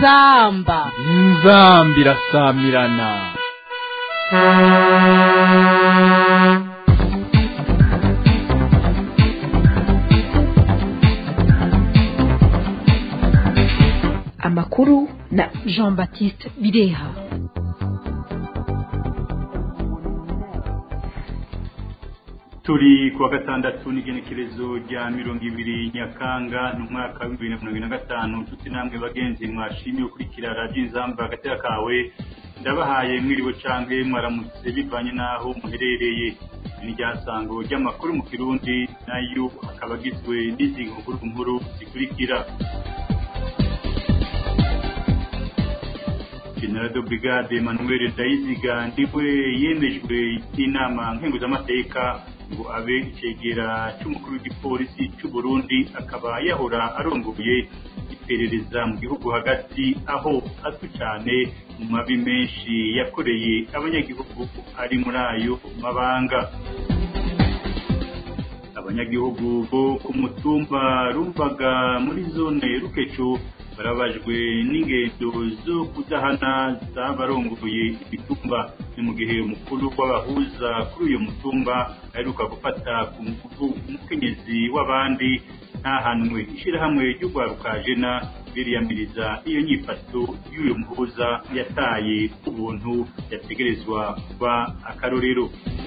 inzamba inzamba irasamirana amakuru na jean baptiste bireha turi kuwa gatandatu n'igenekerezo rya mirongo ibiri nyakanga ni umwaka w'ibihumbi bibiri na mirongo ine na gatanu nshuti namwe bagenzi mwashimye gukurikira radiyo inzamba agatera kawe ndabahaye mwiriwe canke mwaramutse bivanye n'aho muherereye ni ryasango ry'amakuru mu kirundi nayo akaba agizwe n'izi nkuru nkuru zikurikira general de brigade emmanuel ndayiziga ndiwe yemejwe n'inama nkenguzamateka ngo abe icegera c'umukuru w'igipolisi c'u Burundi akaba yahora arongoye iperereza mu gihugu hagati aho azwi cane mu mabi menshi yakoreye abanyagihugu ari muri ayo mabanga abanyagihugu bo ku mutumba rumvaga muri zone rukecu barabajwe n'ingendo zo kudahana z'abarongoye imitumba ni mu gihe umukuru w'abahuza kuri uyu mutumba aheruka gufata ku ngufu umukenyezi w'abandi ntahanwe ishyirahamwe ry'urwaruka jena biriyamiriza iyo nyifato y'uyu muhuza yataye ubuntu yategerezwa kuba akarorero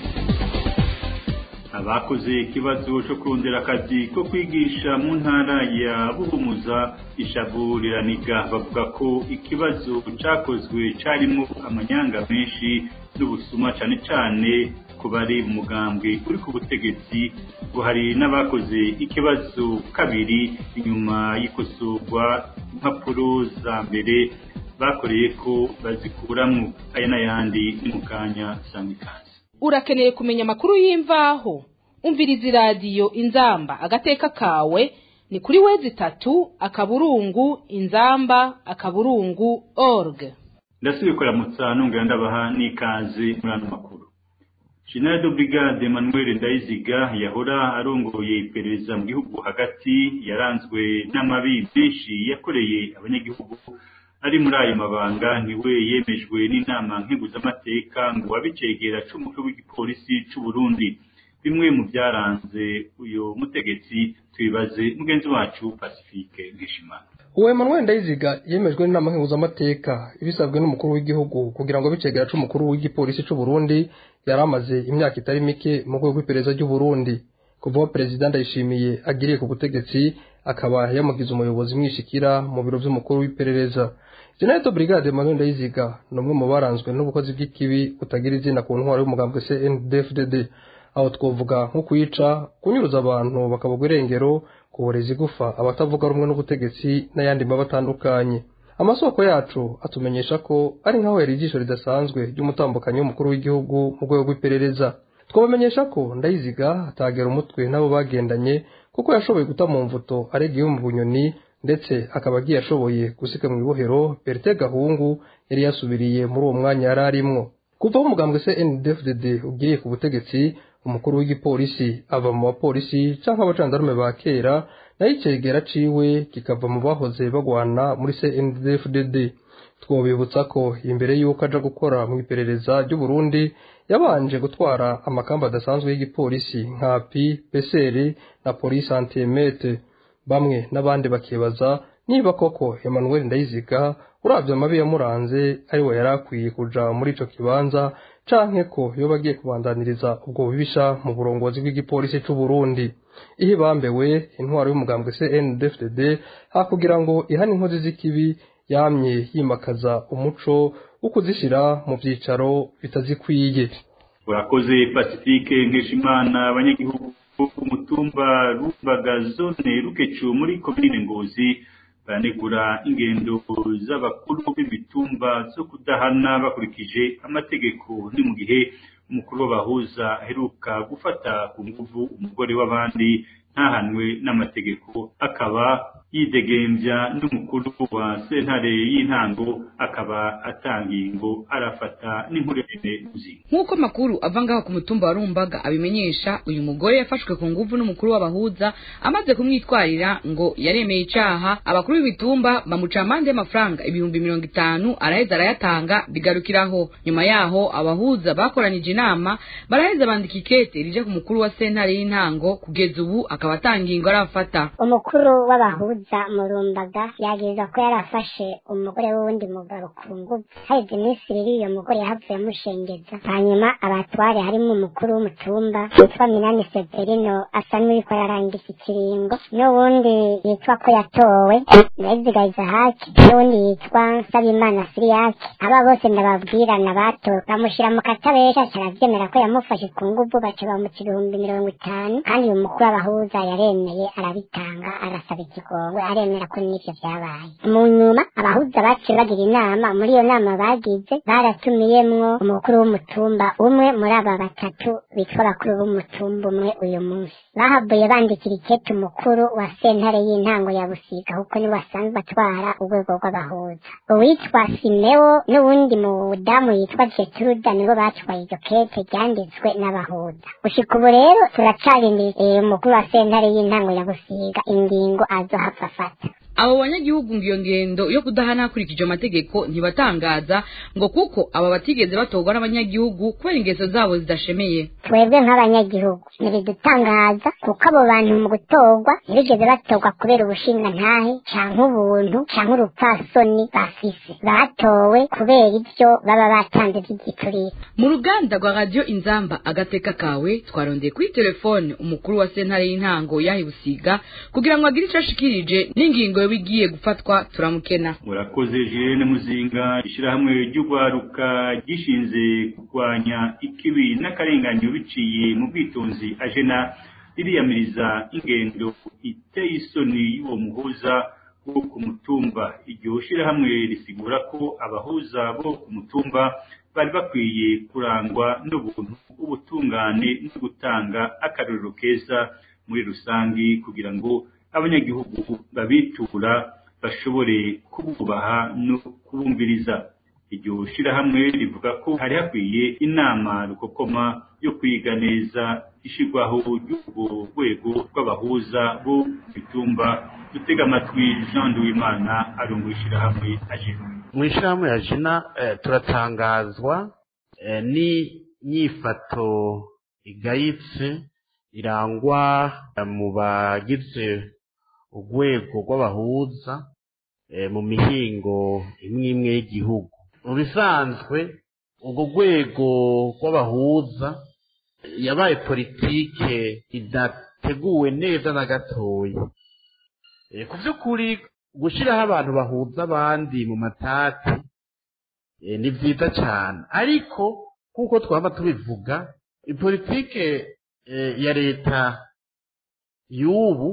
abakoze ikibazo cyo kurondera akazi ko kwigisha mu ntara ya buhumuza ishavu riraniga bavuga ko ikibazo cyakozwe cyarimo amanyanga menshi n'ubusuma cyane cyane ku bari mu mugambwe uri ku butegetsi ngo hari n'abakoze ikibazo kabiri inyuma y'ikosorwa impapuro za mbere bakoreye ko bazikuramwo aya n'ayandi ni mu kanya sanga ikaze urakeneye kumenya amakuru y'imvaho umviriza iradiyo inzamba agateka kawe ni kuri wezi itatu akaburungu inzamba akaburungu org ndasubiye kuramutsa nongera ndabaha n'ikaze muri ano makuru general de brigade emmanuel ndayiziga yahora arongoye iperereza mu gihugu hagati yaranzwe n'amabi menshi yakoreye abanyagihugu ari muri ayo mabanga niwe yemejwe n'inama nkenguzamateka ngo abicegera c'umukuru w'igipolisi c'u Burundi bimwe mu byaranze uyu mutegetsi tubibaze mugenzi wacu Pacifique Nkeshimana uwo Emmanuel Ndayiziga yemejwe n'inama nkenguzamateka ibisabwe n'umukuru w'igihugu kugira ngo abicegera c'umukuru w'igipolisi c'u Burundi yari amaze imyaka itari mike mu rwego rw'iperereza ry'u Burundi kuva aho perezida Ndayishimiye agiriye ku butegetsi akaba yamugize umuyobozi mwishikira mu biro vy'umukuru w'iperereza General Brigade Emmanuel Ndayiziga ni umwe mu baranzwe n'ubukozi bw'ikibi butagira izina ku ntwaro y'umugambwe CNDD-FDD aho twovuga nko kuyica kunyuruza abantu bakabugwa irengero kuboreza igufa abatavuga rumwe n'ubutegetsi n'ayandi maba atandukanye amasoko yacu atumenyesha ko ari nkaho yari ijisho ridasanzwe ry'umutambukanyi w'umukuru w'igihugu mu rwego rw'iperereza twabamenyesha ko ndayiziga atagera umutwe n'abo bagendanye kuko yashoboye guta mu mvuto aregiye mu bunyoni ndetse akaba agiye ashoboye gusika mu ibohero Berite Gahungu yari yasubiriye muri uwo mwanya yari arimwo kuva aho umugambwe CNDD-FDD ugiriye ku butegetsi umukuru w'igipolisi ava mu bapolisi canke abacandarume ba kera nayo icegera ciwe kikava mu bahoze bagwana muri CNDD-FDD twobibutsa ko imbere y'uko aja gukora mu iperereza ry'u Burundi yabanje gutwara amakamba adasanzwe y'igipolisi nka pi peseri na polisi antiemete bamwe n'abandi bakibaza niba koko Emmanuel Ndayiziga uravye amabi yamuranze ari we yari akwiye kuja muri ico kibanza canke ko yoba agiye kubandaniriza ubwo bubisha mu burongozi bw'igipolisi c'u Burundi ihe bambewe intwaro y'umugambwe CNDD-FDD hakugira ngo ihane inkozi z'ikibi yamye yimakaza umuco wo kuzishira mu vyicaro bitazikwiye urakoze pacifique nkeshimana abanyagihugu bo ku mutumba rumbaga zone rukecu muri komine ngozi baranegura ingendo z'abakuru b'imitumba zo kudahana bakurikije amategeko ni mu gihe umukuru w'abahuza aheruka gufata ku nguvu umugore w'abandi ntahanwe n'amategeko akaba yidegembya n'umukuru wa sentare y'intango akaba atangingo arafata n'inkurene uzi nk'uko amakuru ava ngaho ku mutumba wa rumbaga abimenyesha uyu mugore yafashwe ku nguvu n'umukuru w'abahuza amaze kumwitwarira ngo yaremeye icaha abakuru b'ibitumba bamuca amande y'amafaranga ibihumbi mirongo itanu araheza arayatanga bigarukiraho nyuma yaho abahuza bakoranyije inama baraheza bandika ikete rije ku mukuru wa sentare y'intango kugeza ubu akaba atangingo arafata umukuru w'abahuza murumbaga yagirizwa ko yarafashe umugore w'uwundi mugabo ku nguvu haheze iminsi ibiri uyo mugore yahavuye amushengeza hanyuma abatware harimo umukuru w'umutumba witwa minani severino asa n'uriko ararangiza ikiringo n'uwundi yitwa ko yatowe nayizigayiza haki n'uwundi yitwa nsabimana siriyaki aba bose ndababwirana batowe bamushyira mu katabesha caravyemera ko yamufashe ku nguvu baca bamuca ibihumbi mirongo itanu kandi uyu mukuru w'abahuza yaremeye arabitanga arasaba ikigongwe aremera ko n'ivyo vyabaye mu nyuma abahuza baciye bagira inama muri iyo nama bagize baratumiyemwo umukuru w'umutumba umwe muri aba batatu bitwa abakuru b'umutumba umwe uyu munsi bahavuye bandikira ikete umukuru wa sentare y'intango ya busiga kuko niwe asanzwe atwara urwego rw'abahuza uwitwa simewo n'uwundi mudamu yitwa jetruda nibo batwaye iryo kete ryanditswe n'abahuza gushika ubu rero turacarindiriye umukuru wa sentare y'intango ya busiga ingingo azohava afata abo banyagihugu ngo iyo ngendo yo kudahana hakurikije amategeko ntibatangaza ngo kuko aba batigeze batorwa n'abanyagihugu kubera ingeso zabo zidashemeye twebwe nk'abanyagihugu ntibidutangaza kuko abo bantu mu gutorwa ntibigeze batorwa kubera ubushingantahe canke ubuntu canke urupfasoni bafise batowe kubera ivyo baba batanze vy'igiturire mu ruganda rwa radiyo inzamba agateka kawe twarondeye kuri telefone umukuru wa sentare y'intango yahibusiga kugira ngo agire ico ashikirije n'ingingo yoba igiye gufatwa turamukena murakoze jirene muzinga ishyirahamwe ry'urwaruka gishinze kurwanya ikibi n'akarenganyo biciye mu bwitonzi ajena ririyamiriza ingendo iteye isoni y'uwo muhuza wo ku mutumba iryo shyirahamwe risigura ko abahuza bo ku mutumba bari bakwiye kurangwa n'ubuntu ubutungane no gutanga akarorero keza muri rusange kugira ngo abanyagihugu babitura bashobore kububaha no kubumviriza iryo shirahamwe rivuga ko hari hakwiye inama rukokoma yo kwiga neza ishirwaho ry'urwo rwego rw'abahuza bo bitumba dutega amatwi jean duwimana ari mu ishirahamwe ajena mu ishirahamwe ya jina eh, turatangazwa eh, n'inyifato igayitse irangwa eh, mu bagize urwego rw'abahuza mu mihingo imwe imwe y'igihugu mu bisanzwe urwo rwego rw'abahuza yabaye politike idateguwe neza na gatoya ku by'ukuri gushyiraho abantu bahuza abandi mu matati ni byiza cyane ariko nk'uko twaba tubivuga politike ya leta y'ubu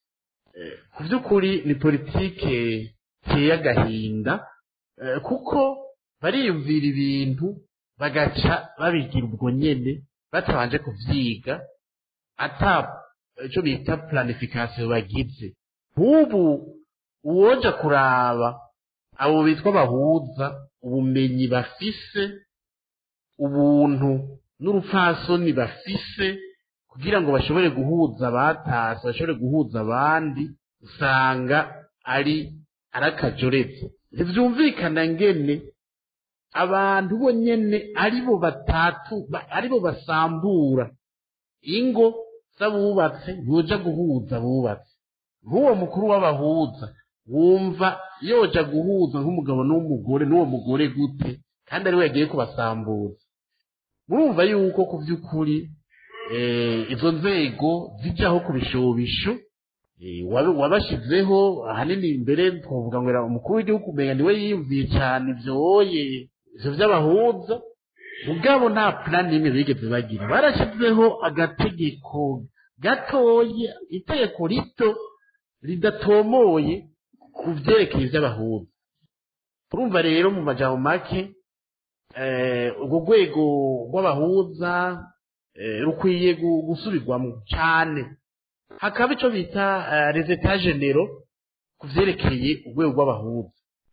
ku by'ukuri ni politike iteye agahinda kuko bariyumvira ibintu bagaca babigira ubwo nyene batabanje kuvyiga ata icyo bita planification bagize nk'ubu uwoja kuraba abo bitwa bahuza ubumenyi bafise ubuntu n'urupfasoni bafise kugira ngo bashobore guhuza abatasi bashobore guhuza abandi usanga ari arakajoretse ntibyumvikana ngene abantu bo nyene aribo batatu aribo basambura ingo z'abubatse yoja guhuza abubatse nk'uwo mukuru w'abahuza wumva yoja guhuza nk'umugabo n'umugore n'uwo mugore gute kandi ariwe yagiye kubasambuza murumva yuko ku by'ukuri izo nzego zijyaho ku bishobisho wabashyizeho ahanini mbere twavuga ngo umukuru w'igihugu umenya niwe yiyumviye cyane ibyoye ibyo by'abahuza ubwabo nta purani n'imwe bigeze bagira barashyizeho agategeko gatoya itegeko rito ridatomoye ku byerekeye iby'abahuza urumva rero mu majambo make urwo rwego rw'abahuza rukwiye gusubirwamo cyane hakaba icyo bita rezeta genero ku vyerekeye urwego rw'abahuza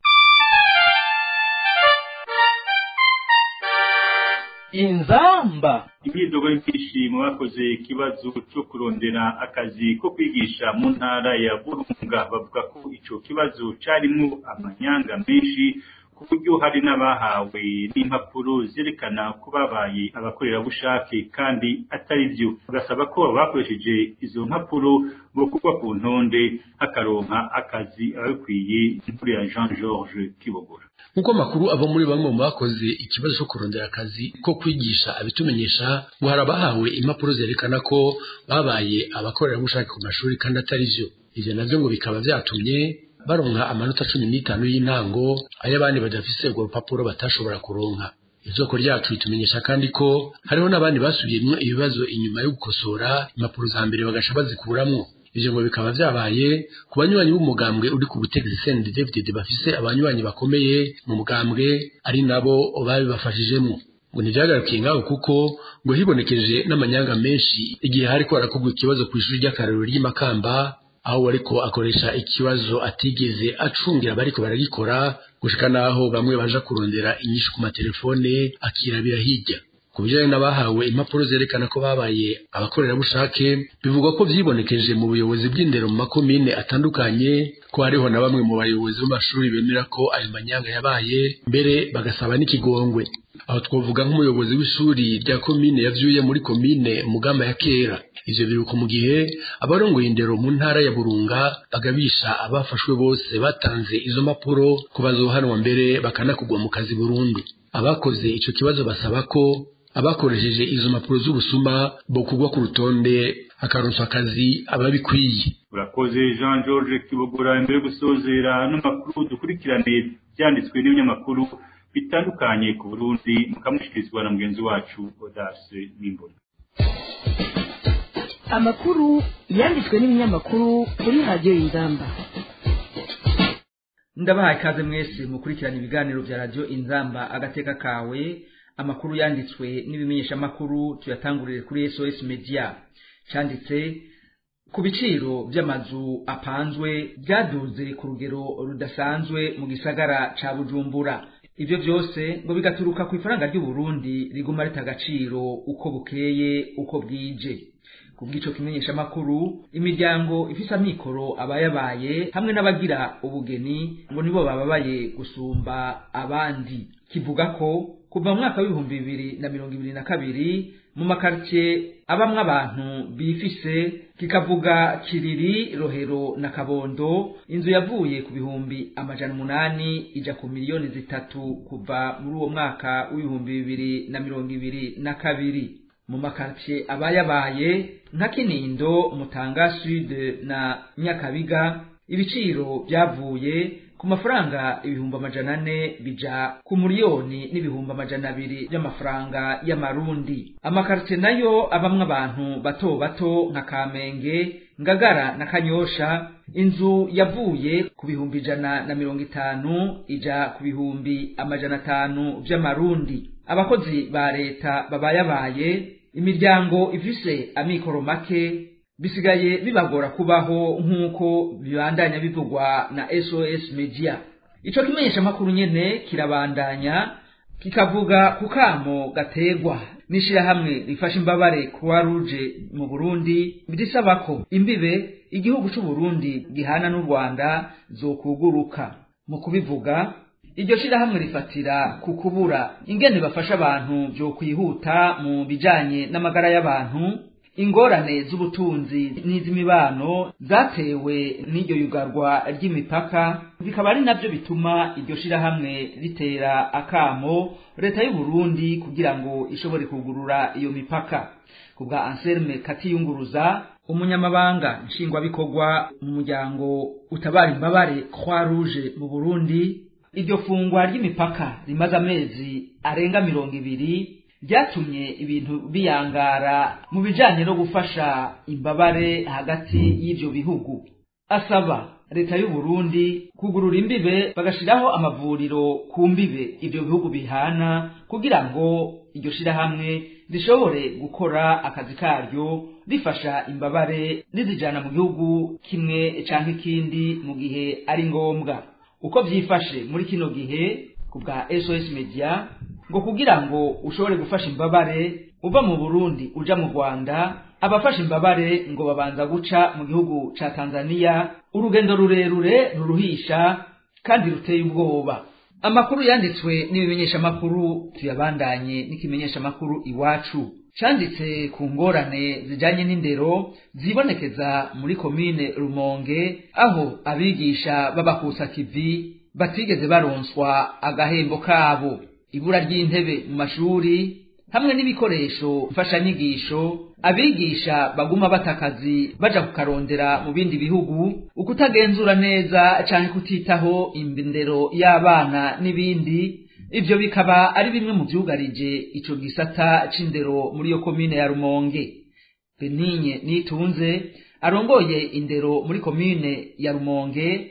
inzamba imyidogo y'ibyishimo bakoze ikibazo cyo kurondera akazi ko kwigisha mu ntara ya burunga bavuga ko ico kibazo carimwo amanyanga menshi ku buryo hari n'abahawe n'impapuro zerekana ko babaye abakorerabushake kandi atari byo bagasaba ko bakoresheje izo mpapuro bokurwa ku ntonde hakaronka akazi ababikwiye imvura ya jean georges kibogora nk'uko amakuru ava muri bamwe mu bakoze ikibazo cyo kurondera akazi ko kwigisha abitumenyesha ngo hari abahawe impapuro zerekana ko babaye abakorerabushake ku mashuri kandi atari byo ivyo navyo ngo bikaba vyatumye baronka amanota cumi n'itanu y'intango ayo abandi badafise urwo rupapuro batashobora kuronka isoko ryacu ritumenyesha kandi ko hariho n'abandi basubiyemwo ibibazo inyuma yo gukosora impapuro za mbere bagasha bazikuramwo ivyo ngo bikaba vyabaye ku banywanyi b'umugambwe uri ku butegetsi CNDD-FDD bafise abanywanyi bakomeye mu mugambwe ari nabo babibafashijemwo ngo ntivyagarukiye ngaho kuko ngo hibonekeje n'amanyanga menshi igihe hariko harakorwa ikibazo kw'ishuri ry'akarorero ry'imakamba aho wariko akoresha ikibazo atigeze acungira abariko baragikora gushika naho bamwe baja kurondera inyishu ku matelefone akirabira hirya ku bijanye n'abahawe impapuro zerekana ko babaye abakorerabushake bivugwa ko vyibonekeje mu buyobozi bw'indero mu makomine atandukanye ko hariho na bamwe mu bayobozi b'amashuri bemera ko ayo manyanga yabaye mbere bagasaba n'ikigongwe aho twavuga nk'umuyobozi w'ishuri rya komine yavyuye muri komine mugamba ya kera ivyo biruko mu gihe abarongoye indero mu ntara ya burunga bagabisha abafashwe bose batanze izo mpapuro ko bazohanwa mbere bakanakugwa mu kazi burundu abakoze ico kibazo basaba ko abakoresheje izo mpapuro z'ubusuma bokugwa ku rutonde akaronswa akazi ababikwiye urakoze jean georges kibogora imbere yo gusozera n'amakuru dukurikirane byanditswe n'ibinyamakuru bitandukanye ku burundi mukamushikirizwa na mugenzi wacu odase n'imbona amakuru yanditswe n'ibinyamakuru kuri radiyo y'ingamba ndabahaye ikaze mwese mukurikirana ibiganiro bya radiyo inzamba agateka kawe amakuru yanditswe n'ibimenyeshamakuru tuyatangurire kuri sos media cyanditse ku biciro by'amazu apanzwe byaduze ku rugero rudasanzwe mu gisagara ca bujumbura ibyo byose ngo bigaturuka ku ifaranga ry'uburundi riguma rita agaciro uko bukeye uko bwije ku bw'ico kimenyeshamakuru imiryango ifise amikoro abayabaye hamwe n'abagira ubugeni ngo nibo bababaye gusumba abandi kivuga ko kuva mu mwaka w'ibihumbi bibiri na mirongo ibiri na kabiri mu makaritsiye abamwo abantu bifise kikavuga kiriri rohero na kabondo inzu yavuye ku bihumbi amajana umunani ija ku miliyoni zitatu kuva muri uwo mwaka w'ibihumbi bibiri na mirongo ibiri na kabiri mu makaritsiye abayabaye nka kinindo mutanga sud na nyakabiga ibiciro byavuye ku mafaranga ibihumbi amajana ane bija ku miliyoni n'ibihumbi amajana abiri by'amafaranga y'amarundi amakaritsiye nayo abamwe abantu bato bato nka kamenge ngagara na kanyosha inzu yavuye ku bihumbi ijana na mirongo itanu ija ku bihumbi amajana atanu by'amarundi abakozi ba leta babayabaye imiryango ifise amikoro make bisigaye bibagora kubaho nk'uko bibandanya bivugwa na sos media ico kimenyeshamakuru nyene kirabandanya kikavuga ku kamo gategwa n'ishirahamwe rifasha imbabare croix rouge mu burundi risaba ko imbibe igihugu c'uburundi gihana n'u rwanda zokuguruka mu kubivuga iryo shirahamwe rifatira ku kubura ingene bafasha abantu vyo kwihuta mu bijanye n'amagara y'abantu ingorane z'ubutunzi n'iz'imibano zatewe n'iryo yugarwa ry'imipaka bikaba ari navyo bituma iryo shirahamwe ritera akamo leta y'u Burundi kugira ngo ishobore kugurura iyo mipaka kubwa Anselme Katiyunguruza umunyamabanga nshingwabikorwa mu muryango utabara imbabare Croix Rouge mu Burundi iryo fungwa ry'imipaka rimaze amezi arenga mirongo ibiri byatumye ibintu biyangara mu bijanye no gufasha imbabare hagati y'ivyo bihugu asaba leta y'u Burundi kugurura imbibe bagashiraho amavuriro ku mbibe ivyo bihugu bihana kugira ngo iryo shirahamwe rishobore gukora akazi karyo rifasha imbabare rizijana mu gihugu kimwe canke ikindi mu gihe ari ngombwa uko vyifashe muri kino gihe ku bwa SOS Media ngo kugira ngo ushobore gufasha imbabare uva mu Burundi uja mu Rwanda abafasha imbabare ngo babanza guca mu gihugu ca Tanzania urugendo rurerure ruruhisha kandi ruteye ubwoba amakuru yanditswe n'ibimenyesha makuru tuyabandanye n'ikimenyesha makuru iwacu canditse ku ngorane zijanye n'indero zibonekeza muri komine Rumonge aho abigisha b'abakusa kivi batigeze baronswa agahembo kabo ibura ry'intebe mu mashuri hamwe n'ibikoresho mfashanyigisho abigisha baguma batakazi baja kukarondera mu bindi bihugu ukutagenzura neza canke kutitaho indero y'abana n'ibindi ivyo bikaba ari bimwe mu vyugarije ico gisata c'indero muri iyo komine ya Rumonge Benigne Nitunze arongoye indero muri komine ya Rumonge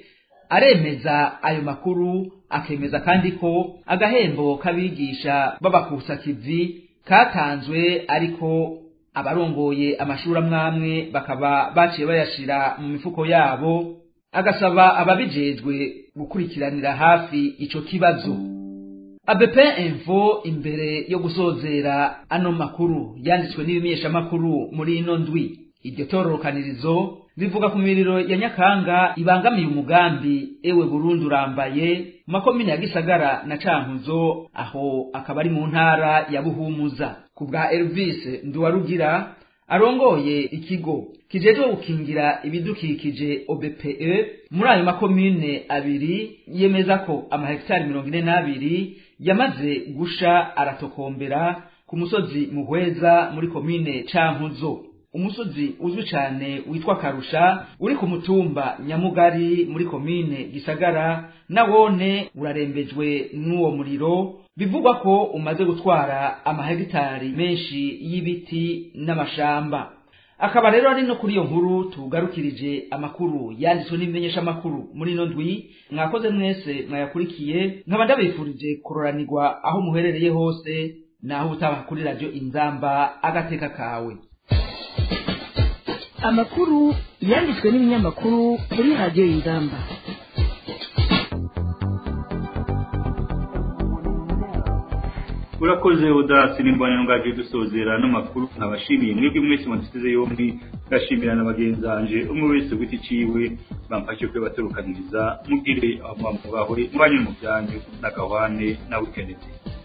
aremeza ayo makuru akemeza kandi ko agahembo k'abigisha b'abakusa kivi katanzwe ariko abarongoye amashuri amwamwe bakaba baciye bayashira mu mifuko yabo agasaba ababijejwe gukurikiranira hafi ico kibazo ABP Info imbere yo gusozera ano makuru yanditswe n'ibimenyesha makuru muri ino ndwi iryo tororokanirizo rivuga ku miriro ya Nyakanga ibangamiye umugambi ewe Burundi urambaye mu makomine ya Gisagara na Cankuzo aho akaba ari mu ntara ya Buhumuza ku bwa Elvis Nduwarugira arongoye ikigo kijejwe gukingira ibidukikije OBPE muri ayo makomine abiri yemeza ko amahegitari mirongo ine n'abiri yamaze gusha aratokombera ku musozi muhweza muri komine Cankuzo umusozi uzwi cyane witwa Karusha uri ku mutumba Nyamugari muri komine Gisagara nawone urarembejwe n'uwo muriro bivugwa ko umaze gutwara amahegitari menshi y'ibiti n'amashamba akaba rero ari no kuri iyo nkuru tugarukirije amakuru yanditswe n'ibimenyesha amakuru muri ino ndwi mwakoze mwese mwayakurikiye nkaba ndabifurije kuroranirwa aho muherereye hose naho utaha kuri radio inzamba agateka kawe amakuru yanditswe n'ibinyamakuru kuri radiyo y'ingamba urakoze udasi n'imbonero ngaje dusozera n'amakuru nkabashimiye mwebwe mwese mwaduteze yombi ngashimira na bagenzi banje umwe wese giti ciwe bamfashe kwe baturukaniriza mugire amamubahwe mubanye mu byanyu n'agahwane na wikenede